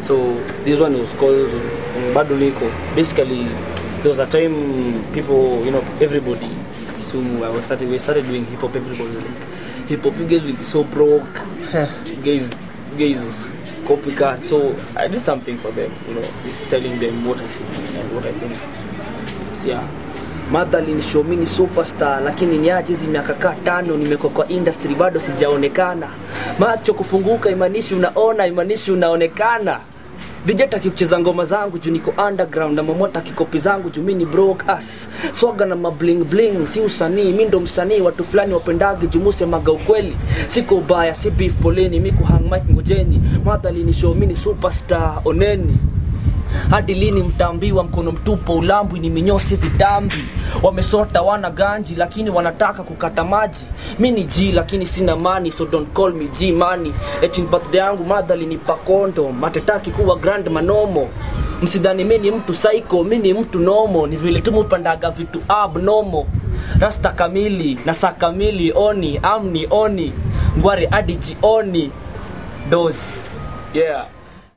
so this one was called um, bado niko basically there was a time people you know everybody so I was started we started doing hip hop everybody was like hip hop you guys will be so broke you guys you guys was copycat so I did something for them you know just telling them what I feel and what I think so, yeah madhali ni show mini superstar lakini niaje hizi miaka kaa tano nimekuwa kwa industry bado sijaonekana macho kufunguka imanishi unaona imanishi unaonekana DJ taki kucheza ngoma zangu juu niko underground na mamota kikopi zangu juu mi ni broke ass swaga na mabling bling si usanii mi ndo msanii watu fulani wapendage juu musemaga ukweli siko ubaya si beef poleni mi kuhang mic ngojeni madhali ni show mi ni superstar oneni hadi lini mtaambiwa mkono mtupo ulambwi ni minyosi vitambi wamesota wana ganji lakini wanataka kukata maji mi ni g lakini sina mani so don't call me g mani etin birthday yangu madhali ni pakondo matetaki kuwa grand manomo msidhani mi ni mtu psycho mi ni mtu nomo ni vile tu mupandaga vitu abnomo rasta kamili na saa kamili oni amni oni ngware hadi jioni dos yeah